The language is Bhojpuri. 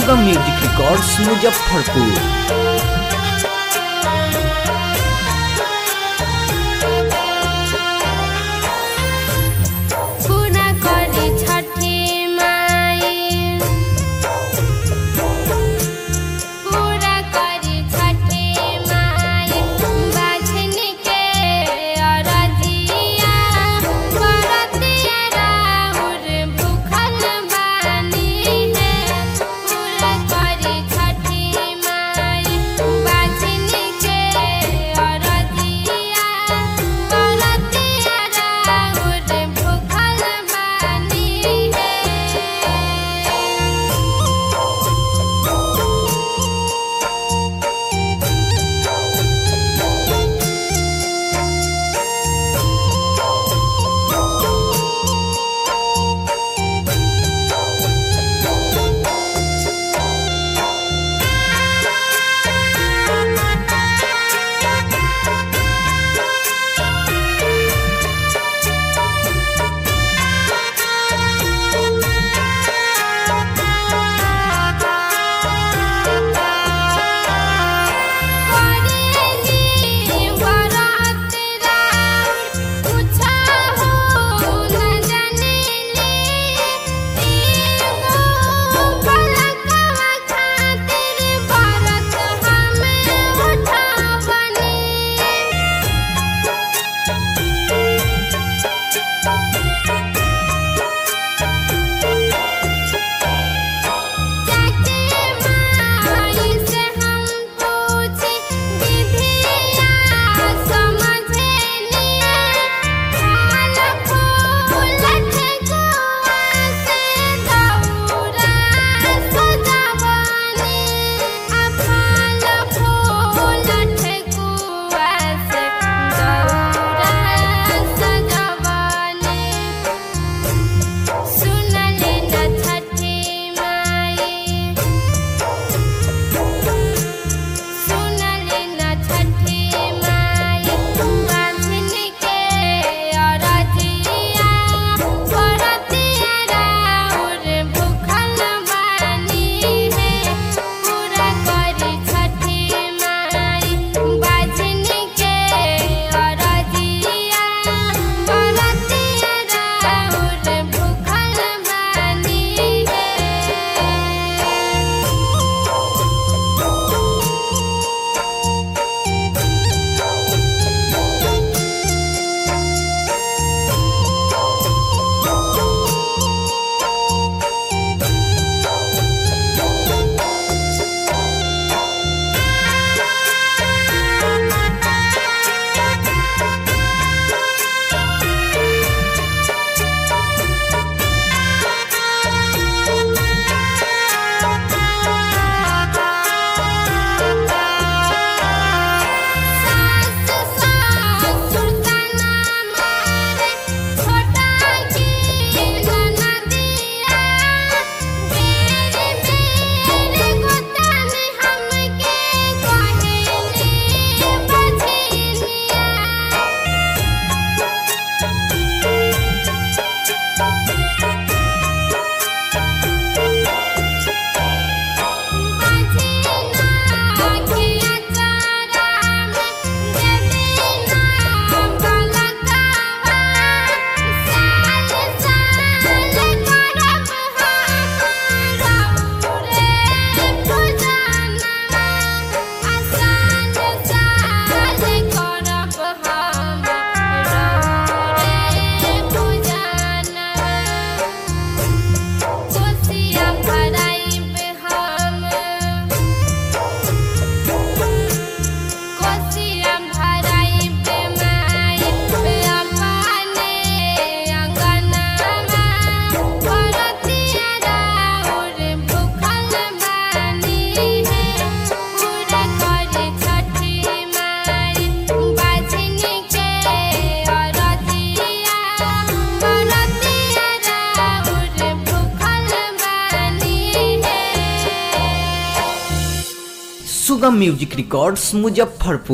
सुगम म्यूजिक रिकॉर्ड्स मुजफ्फरपुर पूरा करी छठी माई पूरा करी छठी माई बाझन के अरजिया बरतिया राउर भूखल बानी है पूरा करी छठी माई बाझन के अरजिया बरतिया राउर भूखल बानी है करेली बरात राउर पूछा हो न जानेली एगो पलकवा खातिर बरत हमें उठावनी जाके माई से हम पूछी विधिया समझेनी फल फूल ठेकुआ से दौरा सजावनी आ फल फूल ठेकुआ से दौरा सजावनी सुनले न छठी माई सुनले न छठी माई बांधन के अरजिया बरतिया राउर भूखल बानी है पूरा करी छठी माई बांधन के अरजिया बरतिया राउर भूखल बानी है सास सासुर तना मारे छोटा की ननदिया मेरे मेरे गोतन हमके कहेली बझिलिया बझिना के अचारा में देवीना बलकावा साल साल करब हम रौरे पूजनवा आसान साल करब हम रौरे पूजनवा कोसिया भराइब हम कोसिया भराइब माई अपने अंगनामा भरतिया राउर भूखल बानी है पूरा करी छठी माई बाझन के अरजिया भरतिया राउर भूखल बानी है सुगम म्यूजिक रिकॉर्ड्स मुजफ्फरपुर